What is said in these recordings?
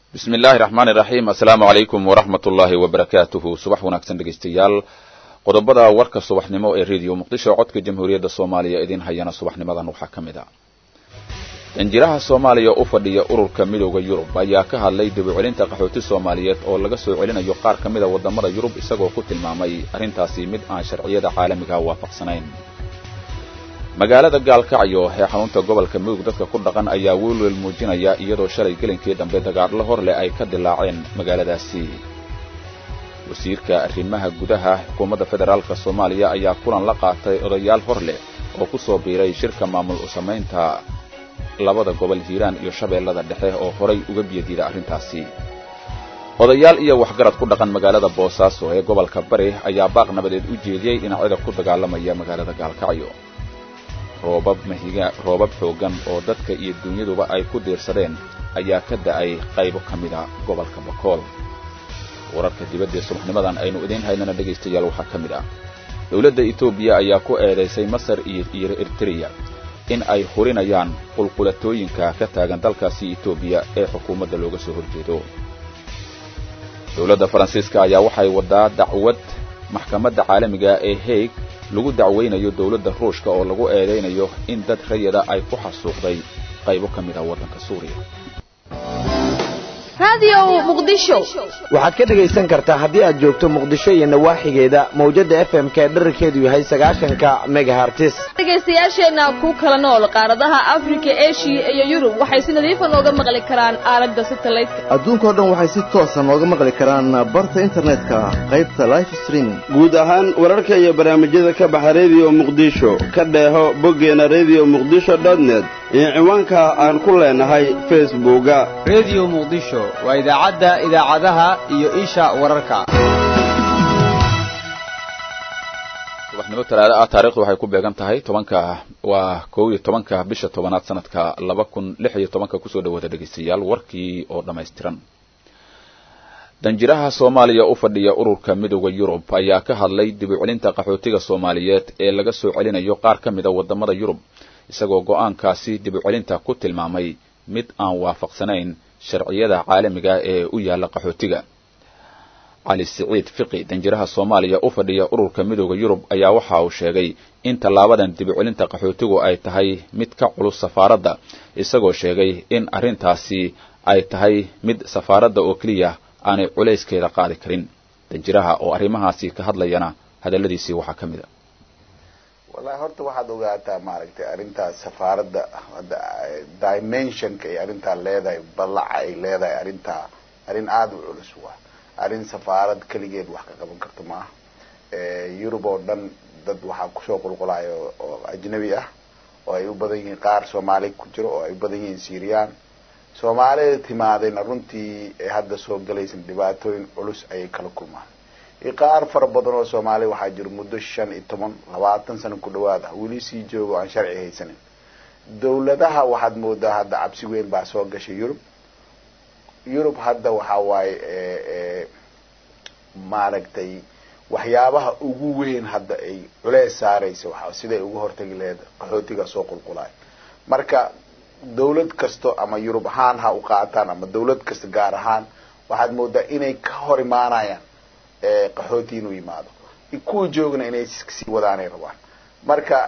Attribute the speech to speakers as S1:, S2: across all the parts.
S1: bismi illaahi raxmaani raxiim assalaamu calaykum waraxmat ullaahi wabarakaatuhu subax wanaagsan dhegaystayaal qodobada warka subaxnimo ee rediyo muqdisho codka jamhuuriyadda soomaaliya idin hayana subaxnimadan waxaa ka mid a danjiraha soomaaliya u fadhiya ururka midooda yurub ayaa ka hadlay dib u celinta qaxooti soomaaliyeed oo laga soo celinayo qaar ka mida waddamada yurub isagoo ku tilmaamay arrintaasi mid aan sharciyada caalamiga waafaqsanayn magaalada gaalkacyo ee xarunta gobolka mudug dadka ku dhaqan ayaa welwel muujinaya iyadoo shalay gelinkii dambe dagaadlo hor leh ay ka dilaaceen magaaladaasi wasiirka arrimaha gudaha xukuumadda federaalk soomaaliya ayaa kulan la qaatay odayaal hor leh oo ku soo biiray shirka maamul u samaynta labada gobol hiiraan iyo shabeellada dhexe oo horay uga biyadiida arrintaasi odayaal iyo waxgarad ku dhaqan magaalada boosaaso ee gobolka bari ayaa baaq nabadeed u jeediyey dhinacyada ku dagaalamaya magaalada gaalkacyo roobab mahiga roobab xooggan oo dadka iyo dunyaduba ay ku diirsadeen ayaa ka da'ay qaybo ka mida gobolka bakool wararka dibadda subaxnimadan aynu idiin haynana dhegaystayaal waxaa ka mid ah dowladda etoobiya ayaa ku eedaysay masar iyo iyo ertreya in ay hurinayaan qulqulatooyinka ka taagan dalkaasi etoobiya ee xukuumadda looga soo horjeedo dowladda faransiiska ayaa waxay waddaa dacwad maxkamadda caalamiga ee haig lagu dacwaynayo dowladda ruushka oo lagu eedaynayo in dad rayada ay ku xasuuqday qaybo ka mid ah waddanka suuriya
S2: waxaad ka dhegaysan kartaa haddii aad joogto muqdisho iyo nawaaxigeeda mawjadda f m ka dherarkeedu yahay sagaashanka megahartis
S3: dhegaystayaasheenna ku kala nool qaaradaha afrika eshiya iyo yurub waxay si nadiifa nooga maqli karaan aalada satalaydka
S4: adduunkao dhan waxay si toosa nooga maqli karaan barta internetka qaybta life streaming
S5: guud ahaan wararka iyo barnaamijyada ka baxa rediyo muqdisho ka dheeho boggeena rediyo muqdisho dotnet iyo ciwaanka aan ku leenahay facebooka
S6: rediyo muqdisho waa idaacadda idaacadaha iyo isha wararka
S1: subaxnimo talaado ah taarikhdu waxay ku beegan tahay tobanka waa kow iyo tobanka bisha tobanaad sanadka laba kun lix iyo tobanka kusoo dhawaada dhegaystayaal warkii oo dhammaystiran danjiraha soomaaliya u fadhiya ururka midooda yurub ayaa ka hadlay dib u celinta qaxootiga soomaaliyeed ee laga soo celinayo qaar ka mida waddamada yurub isagoo go'aankaasi dib u celinta ku tilmaamay mid aan waafaqsanayn sharciyada caalamiga ee u yaalla qaxootiga cali siciid fiqi danjiraha soomaaliya u fadhiya ururka midooda yurub ayaa waxa uu sheegay in tallaabadan dib u celinta qaxootigu ay tahay mid ka culus safaaradda isagoo sheegay in arrintaasi ay tahay mid safaaradda oo keliya aanay culayskeeda qaadi karin danjiraha oo arrimahaasi ka hadlayana hadalladiisii waxaa ka mid a
S7: wallahi horta waxaad ogaataa maaragtay arrintaas safaaradda dimensionka ay arrintaa leedahay ballaca ay leedahay arrintaa arrin aada u culus waa arrin safaarad keligeed wax ka qaban karto maaha yurub oo dhan dad waxaa kusoo qulqulayo oo ajnabi ah oo ay u badan yihiin qaar soomaali ku jiro oo ay u badan yihiin syrian soomaalida timaadayna runtii hadda soo galaysan dhibaatooyin culus ayay kala kulmaan iyo qaar fara badan oo soomaaliya waxaa jiro muddo shan iyo toban labaatan sano ku dhawaad ah weli sii joogo aan sharci haysanin dawladaha waxaad moodaa hadda cabsi weyn baa soo gashay yurub yurub hadda waxaa waaye maaragtay waxyaabaha ugu weyn hadda ay culeys saaraysa waa siday uga hortagi laheyd qaxootiga soo qulqulaay marka dawlad kasto ama yurub ahaan ha u qaataan ama dawlad kasta gaar ahaan waxaad moodaa inay ka hor imaanayaan qaxooti inuu yimaado kuwa joogna inay sii wadaanay rabaan marka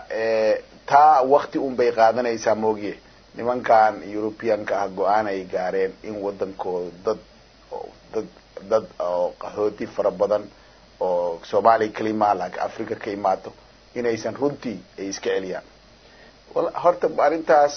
S7: taa wakti un bay qaadanaysaa moogiye nimankan europeanka ah go-aan ay gaareen in wadankooda dad dad dad oo qaxooti fara badan oo soomaaliya kalimaa laakiin africa ka imaato inaysan runtii ay iska celiyaan horta arrintaas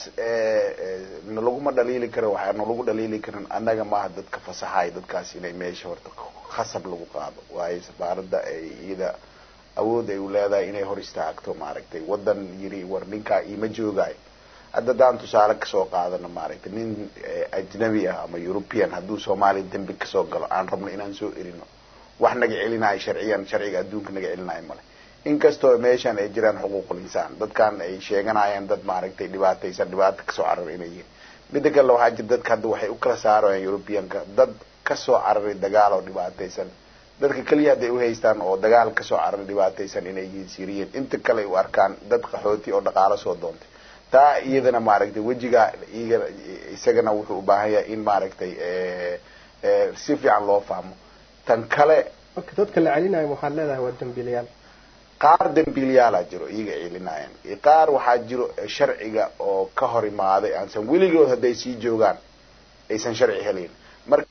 S7: nalaguma dhaliili karo waxaa nalagu dhaliili karin annaga maaha dadka fasaxaay dadkaas inay meesha horta khasab lagu qaado waayo safaaradda ay iyada awood ay u leedahay inay hor istaagto maaragtay wadan yiri war ninkaa iima joogaayo hadda haddaan tusaale kasoo qaadano maaragtay nin ajnabi ah ama european hadduu soomaaliya dembi kasoo galo aan rabno inaan soo erino wax naga celinayo sharciyan sharciga adduunka naga celinayo male inkastoo meeshan ay jiraan xuquuqul insaan dadkan ay sheeganayaan dad maaragtay dhibaataysan dhibaato kasoo carar inay yihiin midda kale waxaa jira dadka hadda waxay u kala saarayaan europeanka dad kasoo cararay dagaal oo dhibaataysan dadka keliya hadday uhaystaan oo dagaal kasoo cararay dhibaataysan inay yihiin siriyan inta kale ay u arkaan dad qaxooti oo dhaqaalo soo doontay taa iyadana maaragtay wejiga iyaga isagana wuxuu u baahan yahay in maaragtay si fiican loo fahmo tan kale
S8: marka dadka la celinayo waxaad leedahay waa dambiilayaal
S7: qaar dambiilayaala jiro iyaga celinaayan iyo qaar waxaa jiro sharciga oo ka hor imaaday aansan weligood hadday sii joogaan aysan sharci helayn marka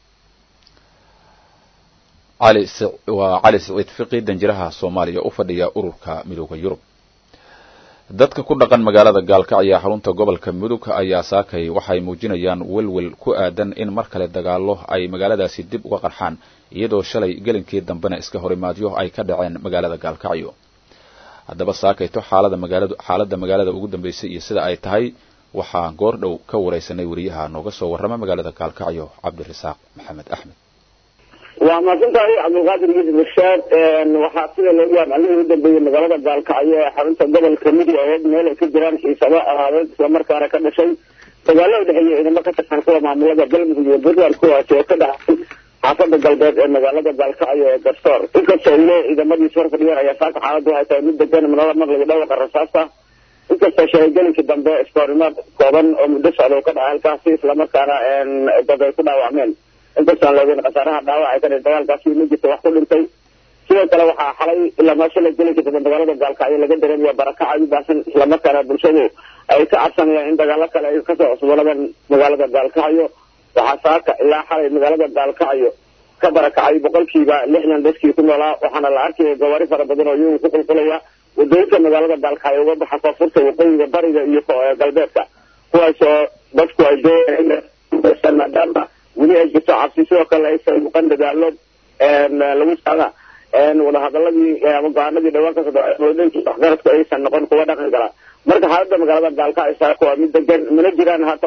S1: cali waa cali siciid fiqi danjiraha soomaaliya u fadhiya ururka midooda yurub dadka ku dhaqan magaalada gaalkacyo xarunta gobolka mudug ayaa saakay waxay muujinayaan welwel ku aadan in mar kale dagaallo ay magaaladaasi dib uga qarxaan iyadoo shalay gelinkii dambena iska horimaadyo ay ka dhaceen magaalada gaalkacyo haddaba saakayto xaalada magaalada xaaladda magaalada ugu dambeysay iyo sida ay tahay waxaa goor dhow ka wareysanay wariyaha nooga soo warrama magaalada gaalkacyo cabdirasaaq maxamed axmed
S9: waa mahadsantahay cabdulqaadir yuusuf irshaad waxaa sida loogu amcalihii u dambeeyey magaalada gaalkacyo ee xarunta gobolka mudug aheed meel ay ka jiraan xiisabo ahaadeed islamarkaana ka dhashay dagaalo u dhexeeya ciidamo ka tirsan kuwa maamulada galmudug iyo puntland kuwaasi oo ka dhacay xaafada galbeed ee magaalada gaalkacyo ee garsoor inkastoo ule ciidamadiis hor fadhiyeen ayaa saaka xaaladdu waxay tahay mid degan manada maqliga dhawaqa rasaasta inkastoo shahaygelinkii dambe iskoorimaad kooban oo muddo socda uu ka dhacay halkaasi islamarkaana dad ay ku dhaawacmeen inkastaan loogeyn khasaaraha dhaawac ay ka dhihi dagaalkaasi ma jirta wax ku dhintay sidoo kale waxaa xalay ilaa maasha la geli kadib magaalada gaalkacyo laga dareemaya barakac aad u baahsan islamarkaana bulshadu ay ka cabsanayaan in dagaalo kale ay kasoo cusbooladaan magaalada gaalkacyo waxaa saaka ilaa xalay magaalada gaalkacyo ka barakacay boqolkiiba lixdan dadkii ku noolaa waxaana la arkaya gawaari fara badan oo iyagu ku qulqulaya wadooyinka magaalada gaalkacyo uga baxa koonfurta waqooyiga bariga iyo galbeedka kuwaasoo dadku ay doonayaan maadaama weli ay jirto cabsi sidoo kale aysan muuqan dadaalo lagu socda wadahadaladii ama go-aanadii dhawaan ka sododhankii waxgaradku aysan noqon kuwa dhaqan gala marka xaaladda magaalada gaalkacyo saaka waa mid degan mana jiraan haatan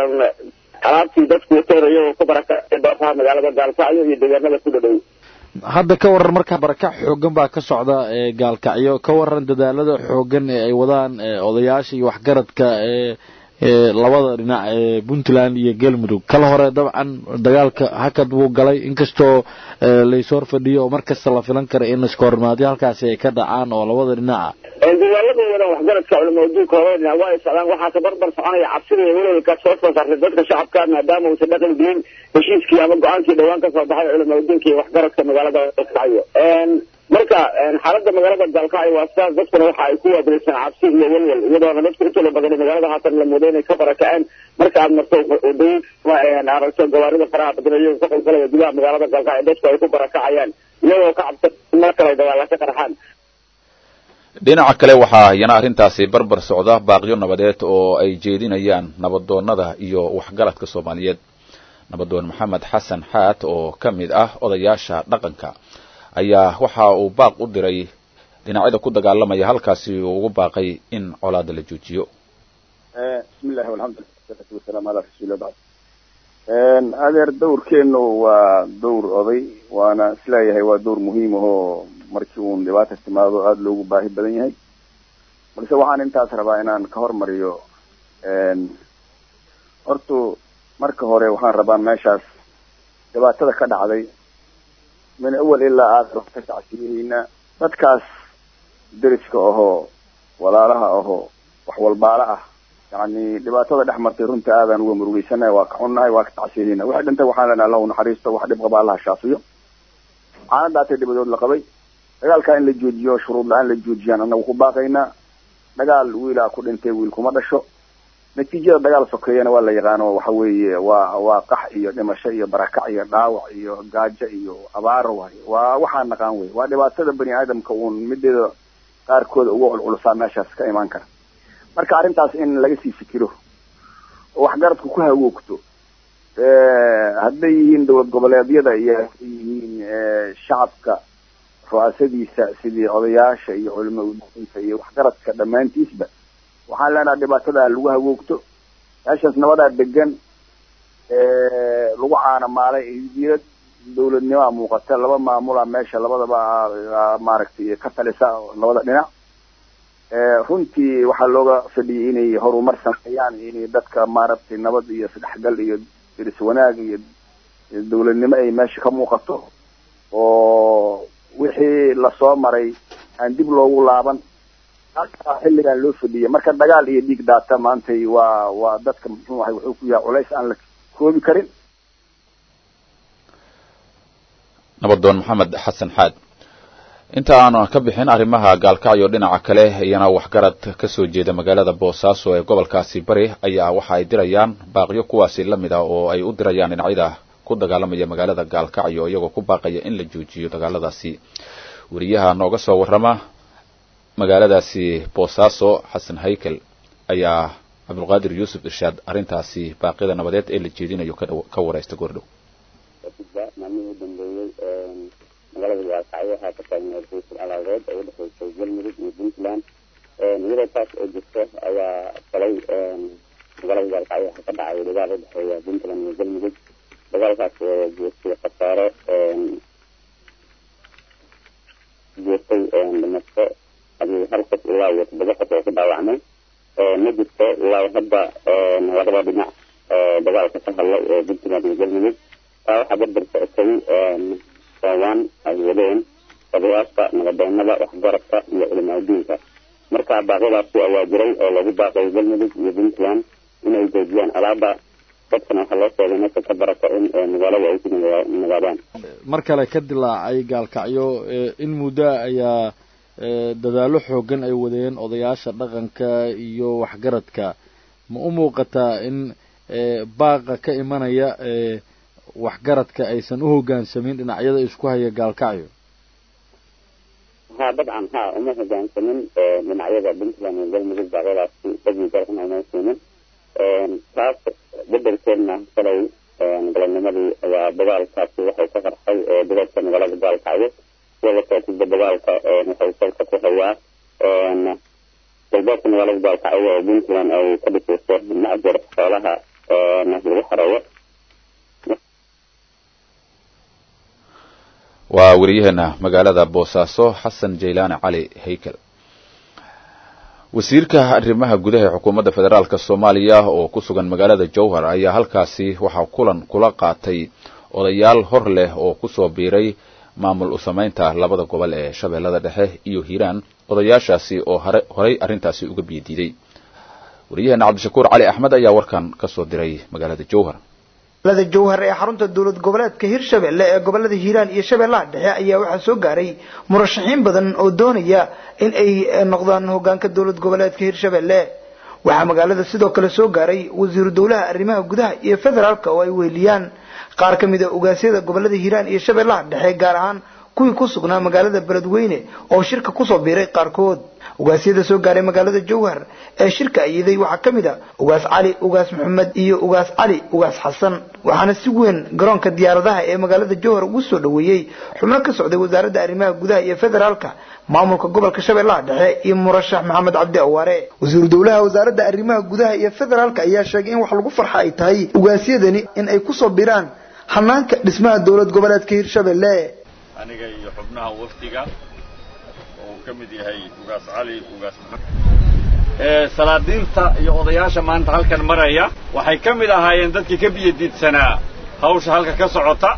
S9: alaabtii dadku wateen iyagoo ku barakacay doofaha magaalada gaalkacyo iyo deegaanada ku dhadhow
S10: hadda ka waran markaa barakac xoogan baa ka socda ee gaalkacyo ka waran dadaalada xoogan ee ay wadaan odayaasha iyo waxgaradka ee labada dhinac ee puntland iyo galmudug kala hore dabcan dagaalka hakad buu galay inkastoo laysoo fadhiyo oo markasta la filan kara in iskoormaadyo halkaasi ay ka dhacaan oo labada dhinaca
S9: dadaaladooda waxgaradka culamo adduunka labada dhinac waa ay socdaan waxaase barbar soconaya cabsida iyo welwelka soo soo saartay dadka shacabka maadaama uusan dhaqan gelin heshiiskii ama go-aankii dhawaan kasoo baxay culamo adduunka iyo waxgaradka magaalada gaalkacyo marka xaaladda magaalada gaalkacyo waa sidaas dadkuna waxa ay ku waadreysaan cabsi iyo welwel iyadoona dadku intooda badan magaalada haatan la mooday inay ka barakaceen marka aad marto wadooyin aragto gawaarida faraha badan iyagoo ka qulqulaya gudaha magaalada gaalkacyo dadku ay ku barakacayaan iyagoo ka cabsan mar kale ay dagaala ka qarxaan
S1: dhinaca kale waxaa iyana arrintaasi barbar socda baaqyo nabadeed oo ay jeedinayaan nabadoonnada iyo waxgaradka soomaaliyeed nabadoon maxamed xasan xaad oo ka mid ah odayaasha dhaqanka ayaa waxa uu baaq u diray dhinacyada ku dagaalamaya halkaasi uu ugu baaqay in colaada la joojiyo
S11: bismillahi walxamdulilah wasalaatu wasalaamu calaa rasuulillah bacd adeer dowrkeenu waa dowr oday waana isleeyahay waa dowr muhiim ahoo markii uun dhibaata timaado aada loogu baahi badan yahay balse waxaan intaas rabaa inaan ka hormariyo hortu marka hore waxaan rabaa meeshaas dhibaatada ka dhacday min awal ilaa aakhir wax ka tacsiyihiina dadkaas deriska ahoo walaalaha ahoo wax walbaala ah yani dhibaatada dhex martay runta aadaan uga murugeysanahay waa ka xunnahay waa ka tacsiyihiina waxay dhintay waxaan lena allah unaxariisto wax dhib qaba allaha shaafiyo waxaana dhaatay dhibadood la qabay dagaalkaa in la joojiyo shuruud la-aan la joojiyaan anagu ku baaqaynaa dagaal wiilaa ku dhintay wiil kuma dhasho natiijada dagaal sokeeyana waa la yaqaano waxa weeye waa waa qax iyo dhimasho iyo barakac iyo dhaawac iyo gaajo iyo abaaro waay waa waxaan naqaan wey waa dhibaatada bani aadamka uun mideeda qaarkooda uga culculusaa meeshaas ka imaan kara marka arrintaas in laga sii fikiro oo waxgaradku ku hawoogto hadday yihiin dowlad goboleedyada iyo hadday yihiin shacabka ru'aasadiisa sidii odayaasha iyo culimo udiinta iyo waxgaradka dhammaantiisba waxaan leenaha dhibaatada lagu hawoogto meeshaas nabadaa degan lagu caana maalay hidiyad dawladnimaa muuqata laba maamula meesha labadaba maaragtay ka talisa labada dhinac runtii waxaa looga fadhiyay inay horumar sameeyaan inay dadka maaragtay nabad iyo isdhexgal iyo diris wanaag iyo dawladnimo ay meesha ka muuqato oo wixii lasoo maray aan dib loogu laaban halkaa xilligan loo fadhiyay marka dagaal iyo dhiig daata maantay waa waa dadka muxuu ahay wuxuu ku yahay culays aan la koobi karin
S1: nabadoon maxamed xasan xaad inta aanu ka bixin arrimaha gaalkacyo dhinaca kale iyana waxgarad ka soo jeeda magaalada boosaaso ee gobolkaasi bari ayaa waxa ay dirayaan baaqyo kuwaasi la mid ah oo ay u dirayaan dhinacyada ku dagaalamaya magaalada gaalkacyo iyagoo ku baaqaya in la joojiyo dagaaladaasi weriyaha nooga soo warrama magaaladaasi boosaaso xasan haykel ayaa cabdulqaadir yuusuf irshaad arrintaasi baaqyada nabadeed ee la jeedinayo ka wareysta goordhow
S9: maalmihii u dambeeyey magaalada gaalkacyo waxaa ka taagneed raiisul alaadeed oo udhexeysay galmudug iyo puntland iyadoo taas oo jirto ayaa falay magaalada gaalkacyo waxaa ka dhacay dagaal udhexeeya puntland iyo galmudug dagaalkaas oo geestay khasaare geestay dhimasho adii hal qof ilaa iyo toddoba qof oo ku dhaawacmay ma jirto ilaa hadda labada dhinac dagaalka ka hadlay ee puntland iyo galmudug taa waxaa barbar socotay soowaan ay wadeen odayaasha nabadeenada waxgaradka iyo culimaaduinka marka baaqyadaasi ayaa jiray oo lagu baaqay galmudug iyo puntland inay joojiyaan alaaba dadkana waxaa loo sheegay meesha ka barako in magaalada ay ku nagaadaan
S10: mar kale ka dilaacay gaalkacyo in muddo ayaa dadaallo xoogan ay wadeen odayaasha dhaqanka iyo waxgaradka ma u muuqataa in baaqa ka imanaya waxgaradka aysan u hoggaansamin dhinacyada isku haya gaalkacyo
S9: ha dabcan ha uma hoggaansamin dhinacyada puntland iyo galmudug baaqyadaasi dhagii garxun ayma siinin taas bedelkeedna shalay galabnimadii ayaa dagaalkaasi waxay ka qarxay dagaalka magaalada gaalkacyo sida la socotida dagaalka waxay salka ku hayaa galbeedka magaalada gaalkacyo oo puntland ay ka dhisayso macjar xoolaha lagu xareeyo
S1: waa weriyaheena magaalada boosaaso xasan jaylaani cali haykel wasiirka arrimaha gudaha ee xukuumadda federaalk soomaaliya oo ku sugan magaalada jowhar ayaa halkaasi waxaa kulan kula qaatay odayaal hor leh oo kusoo biiray maamul u samaynta labada gobol ee shabeellada dhexe iyo hiiraan odayaashaasi oo horay arrintaasi uga biyadiiday weriyaheena cabdishakuur cali axmed ayaa warkan ka soo diray magaalada jowhar
S12: magaalada jowhar ee xarunta dowlad goboleedka hirshabelle ee gobolada hiiraan iyo shabeellaha dhexe ayaa waxaa soo gaaray murashaxiin badan oo doonaya in ay noqdaan hogaanka dowlad goboleedka hirshabelle waxaa magaalada sidoo kale soo gaaray wasiiru dowlaha arrimaha gudaha iyo federaalka oo ay weheliyaan qaar ka mid a ogaasyada gobolada hiiraan iyo shabeellaha dhexe gaar ahaan kuwii ku sugnaa magaalada beledweyne oo shirka kusoo biiray qaarkood ugaasyada soo gaaray magaalada jowhar ee shirka ayiday waxaa ka mid a ugaas cali ugaas maxamed iyo ugaas cali ugaas xasan waxaana si weyn garoonka diyaaradaha ee magaalada jowhar ugu soo dhoweeyey xubno ka socday wasaaradda arrimaha gudaha iyo federaalka maamulka gobolka shabeellaha dhexe iyo murashax maxamed cabdi awaare wasiiru dowlaha wasaaradda arrimaha gudaha iyo federaalka ayaa sheegay in wax lagu farxa ay tahay ugaasyadani in ay kusoo biraan hanaanka dhismaha dowlad goboleedka hirshabelle
S13: aniga iyo xubnaha wafdiga oo uu ka mid yahay ugaas cali ugaas salaadiinta iyo odayaasha maanta halkan maraya waxay ka mid ahaayeen dadkii ka biyadiidsanaa hawsha halka ka socota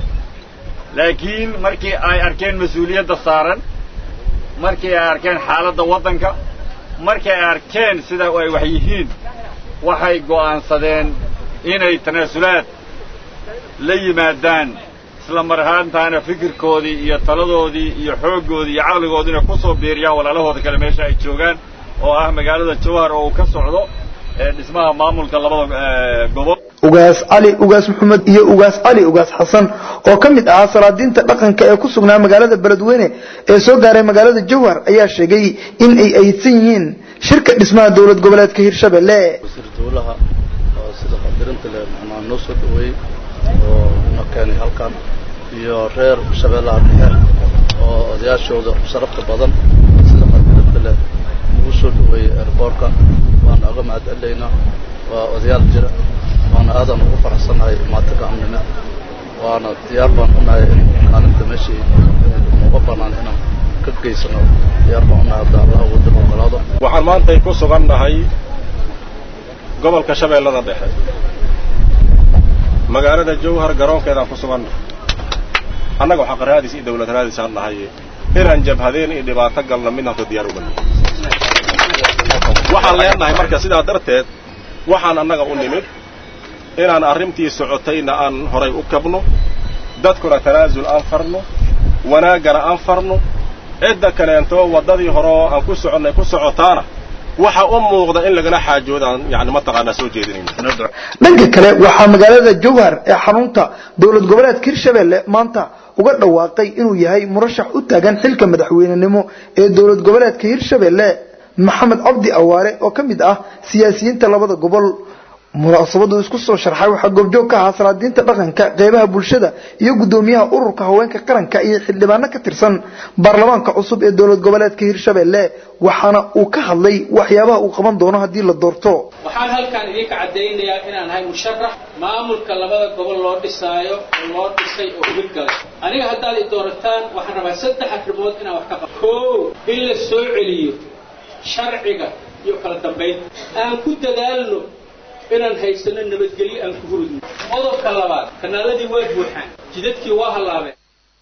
S13: laakiin markii ay arkeen mas-uuliyadda saaran markii ay arkeen xaaladda waddanka markii ay arkeen sida ay wax yihiin waxay go'aansadeen inay tanaasulaad la yimaadaan isla mar ahaantaana fikirkoodii iyo taladoodii iyo xooggoodii iyo caqligoodiina ku soo biiriyaan walaalahooda kale meesha ay joogaan oo ah magaalada jowhar oo uu ka socdo dhismaha maamulka labada gobol
S12: ugaas cali ugaas maxamed iyo ugaas cali ugaas xasan oo ka mid ahaa salaadiinta dhaqanka ee ku sugnaa magaalada beledweyne ee soo gaaray magaalada jowhar ayaa sheegay in ay aydsan yihiin shirka dhismaha dowlad goboleedka hirshabelle
S14: wasiir dowlaha oo sida qadirinta leh macnaa noo soo dhaweeyey oo na keenay halkan iyo reer shabeellaha dhexe oo odayaashooda sharafta badan sida qadirinta leh ugu soo dhaweeyey airboorka waana uga mahad celaynaa waa odayaal jira waana aadan ugu faraxsanahay maatinka amnime waana diyaar baan unahay in kaalinta meeshii uga banaan inaan ka geysano diyaar baan unahay hadda allah ugu dib ogolaado
S15: waxaan maantay ku sugan nahay gobolka shabeellada dhexe magaalada jowhar garoonkeedaan ku sugan nahay annaga waxaa qaraadiis iyo dawlad raadis aan nahay inaan jabhadeen iyo dhibaato galno midna hadda diyaar uga nahay waxaan leenahay marka sidaa darteed waxaan annaga u nimid inaan arrintii socotayna aan horay u kabno dadkuna tanaasul aan farno wanaaggana aan farno cidda kaleentoo waddadii hore oo aan ku soconnay ku socotaana waxa u muuqda in lagala xaajoodaan yani mataqaanaa soo jeedinayno
S12: dhanka kale waxaa magaalada jowhar ee xarunta dowlad goboleedka hirshabelle maanta uga dhawaaqay inuu yahay murashax u taagan xilka madaxweynenimo ee dowlad goboleedka hirshabelle maxamed cabdi awaare oo ka mid ah siyaasiyiinta labada gobol munaasabadu isku soo sharxay waxaa goobjoog ka ahaa salaadiinta dhaqanka qeybaha bulshada iyo gudoomiyaha ururka haweenka qaranka iyo xildhibaano ka tirsan baarlamaanka cusub ee dowlad goboleedka hirshabelle waxaana uu ka hadlay waxyaabaha uu qaban doono haddii la doorto
S16: waxaan halkan idinka caddaynayaa inaan ahay musharax maamulka labada gobol loo dhisaayo oo loo dhisay oo uga galay aniga haddaad i doorataan waxaan rabaa saddex arrimood inaan wax ka qabo koow in la soo celiyo sharciga iyo kala dambayn aan ku dadaalno inaan haysano nabadgelyo aan ku hurudno qodobka labaad kanaaladii waa buuxaan jidadkii waa hallaabeen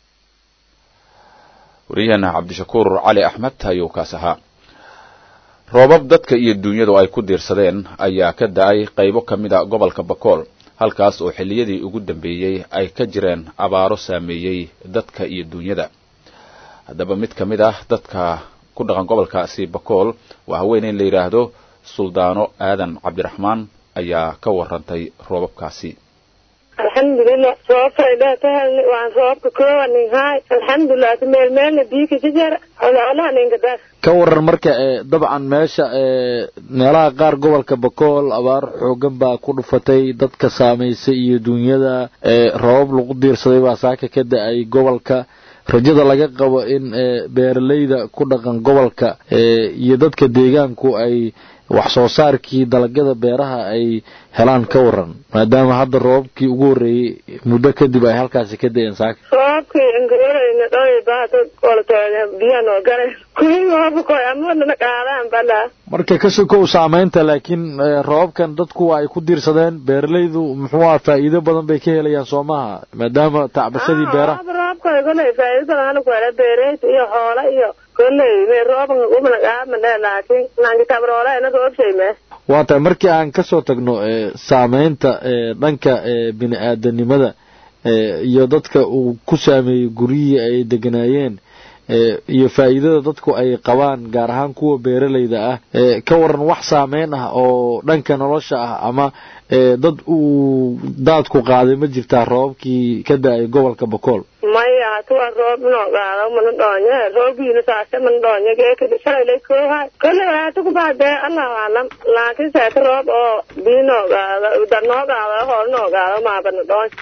S1: waryaheena cabdishakuur cali axmed ayuu kaas ahaa roobab dadka iyo duunyadu ay ku diirsadeen ayaa ka da-ay qaybo ka mid a gobolka bakool halkaas oo xilliyadii ugu dambeeyey ay ka jireen abaaro saameeyey dadka iyo duunyada haddaba mid ka mid ah dadka ku dhaqan gobolkaasi bakool waa haweeney la yidhaahdo suldaano aadan cabdiraxmaan ayaa ka warantay roobabkaasi
S17: alxamdulilah roobkay dheetahalni waan roobka koowaninhaay alxamdulilah meel meelna biika jajar ololaninkadas
S10: ka waran marka ee dabcan meesha ee meelaha qaar gobolka bakool abaar xoogan baa ku dhufatay dadka saamaysay iyo duunyada ee roobab lagu diirsaday baa saaka ka da-ay gobolka rajada laga qabo in beeralayda ku dhaqan gobolka iyo dadka deegaanku ay wax soo saarkii dalagyada beeraha ay helaan ka waran maadaama hadda roobabkii ugu horreeyey muddo kadib ay halkaasi ka da-een saaka
S17: roobkii inkawarayna dhoy baada qoltooda biyanoo gale kuwii roobkoy amadana qaadaan balaa
S10: marka ka sokow saamaynta laakiin roobabkan dadku ay ku diirsadeen beeralaydu muxuu aha faa'iido badan bay ka helayaan soo maaha maadaama tacbashadii beeraha
S17: roobkoy koley faa'iido badan hana ku hela beereyda iyo xoola iyo koley me rooban umana qaadmane laakiin nankitabroola inada obshayme
S10: waa tahay markii aan ka soo tagno saamaynta dhanka bini aadanimada iyo dadka uu ku saameeyey guryihii ay deganaayeen iyo faa'iidada dadku ay qabaan gaar ahaan kuwa beeralayda ah ka waran wax saameyn ah oo dhanka nolosha ah ama dad uu daadku qaaday ma jirtaa roobabkii ka da-ay gobolka bakool
S17: maya hatuwa roob inoo qaado mana dhoonye roobiina saase mana dhoonye geekadi shalaylay koohay kolley hata kubaadee allahu aclam laakiin seeta roob oo biinoo qaado darnoo qaado hoolnoo qaado maabana dhoonye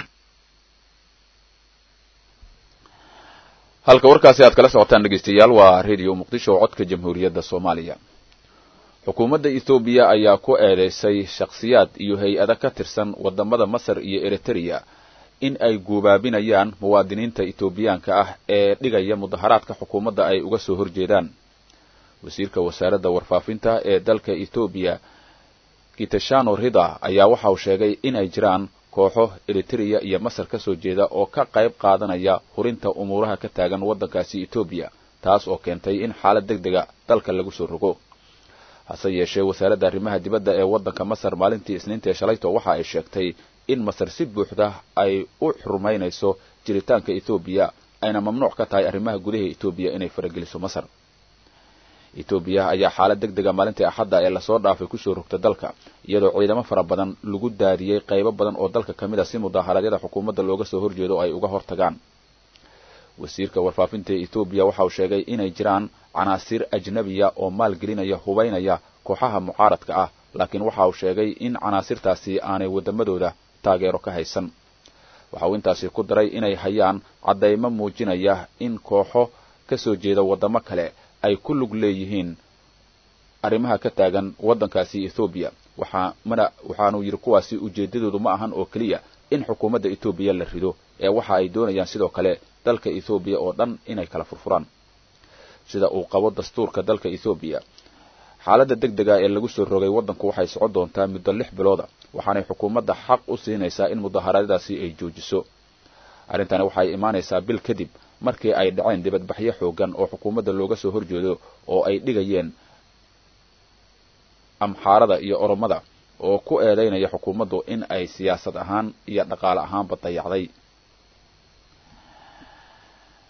S1: halka warkaasi aad kala socotaan dhegeystayaal waa radio muqdisho oo codka jamhuuriyadda soomaaliya xukuumadda ethoobiya ayaa ku eedeysay shakhsiyaad iyo hay-ada ka tirsan wadamada masar iyo eritrea in ay guubaabinayaan muwaadiniinta etoobiyaanka ah ee dhigaya mudaharaadka xukuumadda ay uga soo horjeedaan wasiirka wasaaradda warfaafinta ee dalka ethoobiya kitashano rida ayaa waxa uu sheegay in ay jiraan kooxo eritrea iyo masar ka soo jeeda oo ka qayb qaadanaya hurinta umuuraha ka taagan waddankaasi etoobiya taas oo keentay in xaalad deg dega dalka lagu soo rogo hase yeeshee wasaaradda arrimaha dibadda ee waddanka masar maalintii isniinta ee shalayto waxa ay sheegtay in masar si buuxda ay u xurmaynayso jiritaanka etoobiya ayna mamnuuc ka tahay arrimaha gudaha etoobiya inay farageliso masar etoobiya ayaa xaalad deg dega maalintii axadda ee lasoo dhaafay kusoo rogta dalka iyadoo ciidamo fara badan lagu daadiyey qaybo badan oo dalka ka mid a si mudaaharaadyada xukuumadda looga soo horjeedo ay uga hortagaan wasiirka warfaafinta ee etoobiya waxa uu sheegay inay jiraan canaasiir ajnabiya oo maalgelinaya hubaynaya kooxaha mucaaradka ah laakiin waxa uu sheegay in canaasirtaasi aanay waddamadooda taageero ka haysan waxa uu intaasi ku daray inay hayaan caddaymo muujinaya in kooxo ka soo jeeda waddamo kale ay ku lug leeyihiin arrimaha ka taagan waddankaasi ethoobiya waxaa mana waxaanuu yidhi kuwaasi ujeeddadoodu ma ahan oo keliya in xukuumadda etoobiya la rido ee waxa ay doonayaan sidoo kale dalka ethoobiya oo dhan inay kala furfuraan sida uu qabo dastuurka dalka ethoobiya xaaladda deg dega ee lagu soo rogay waddanku waxay socon doontaa muddo lix bilooda waxaanay xukuumadda xaq u siinaysaa in mudaharaadyadaasi ay joojiso arrintani waxay imaanaysaa bil kadib markii ay dhaceen dibadbaxyo xoogan oo xukuumadda looga soo horjeedo oo ay dhigayeen amxaarada iyo oromada oo ku eedaynaya xukuumaddu in ay siyaasad ahaan iyo dhaqaale ahaanba dayacday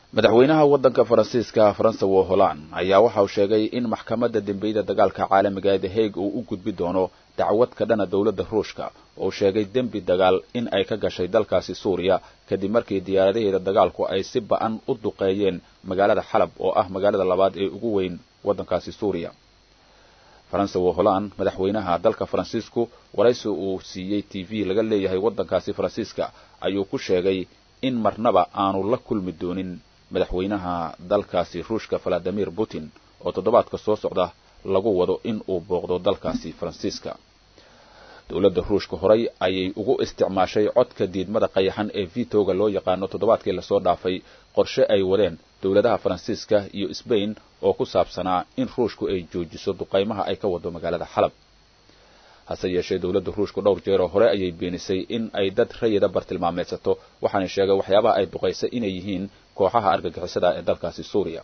S1: madaxweynaha waddanka faransiiska francois holland ayaa waxa uu sheegay in maxkamadda dembiyada dagaalka caalamiga ee the hague uu u gudbi doono dacwad ka dhana dowladda ruushka oo sheegay dembi dagaal in ay ka gashay dalkaasi suuriya kadib markii diyaaradaheeda dagaalku ay si ba-an u duqeeyeen magaalada xalab oo ah magaalada labaad ee ugu weyn waddankaasi suuriya francois holland madaxweynaha dalka faransiisku waraysi uu siiyey t v laga leeyahay waddankaasi faransiiska ayuu ku sheegay in marnaba aanu la kulmi doonin madaxweynaha dalkaasi ruushka valadimir putin oo toddobaadka soo socda lagu wado in uu booqdo dalkaasi faransiiska dowladda ruushka horay ayay ugu isticmaashay codka diidmada qayaxan ee vitoga loo yaqaano toddobaadkii lasoo dhaafay qorshe ay wadeen dowladaha faransiiska iyo sbain oo ku saabsanaa in ruushku ay joojiso duqaymaha ay ka wado magaalada xalab hase yeeshee dowladda ruushku dhowr jeeroo hore ayay beenisay in ay dad rayida bartilmaameedsato waxaana sheegay waxyaabaha ay duqaysay inay yihiin kooxaha argagixisada ee dalkaasi suuriya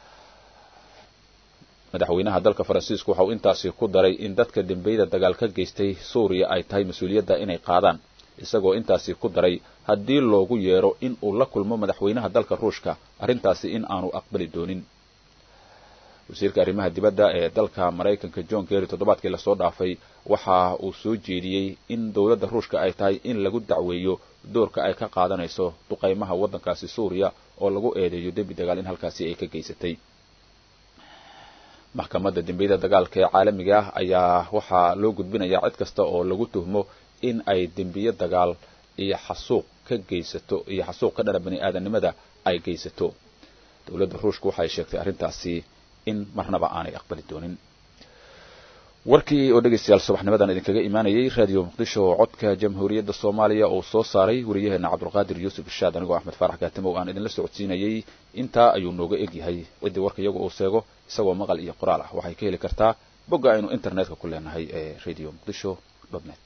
S1: madaxweynaha dalka faransiisku waxa uu intaasi ku daray in dadka dembiyada dagaal ka geystay suuriya ay tahay mas-uuliyadda inay qaadaan isagoo intaasi ku daray haddii loogu yeero in uu la kulmo madaxweynaha dalka ruushka arrintaasi in aanu aqbali doonin wasiirka arrimaha dibadda ee dalka maraykanka john kerry toddobaadkii lasoo dhaafay waxa uu soo jeediyey in dowladda ruushka ay tahay in lagu dacweeyo doorka ay ka qaadanayso duqaymaha waddankaasi suuriya oo lagu eedeeyo dembi dagaal in halkaasi ay ka geysatay maxkamadda dembiyada dagaalka ee caalamiga ah ayaa waxaa loo gudbinayaa cid kasta oo lagu tuhmo in ay dembiyo dagaal iyo xasuuq ka geysato iyo xasuuq ka dhana bani aadanimada ay geysato dowladda ruushka waxay sheegtay arrintaasi in marnaba aanay aqbali doonin warkii oo dhegaystayaal subaxnimadan idinkaga imaanayay radio muqdisho oo codka jamhuuriyadda soomaaliya uu soo saaray wariyaheena cabdulqaadir yuusuf ishaad anigoo axmed faarax kaatimow aan idinla socodsiinayay intaa ayuu nooga egyahay ciddii warka iyagu uu seego isagoo maqal iyo qoraal ah waxay ka heli kartaa bogga aynu internetka ku leenahay ee radio muqdisho net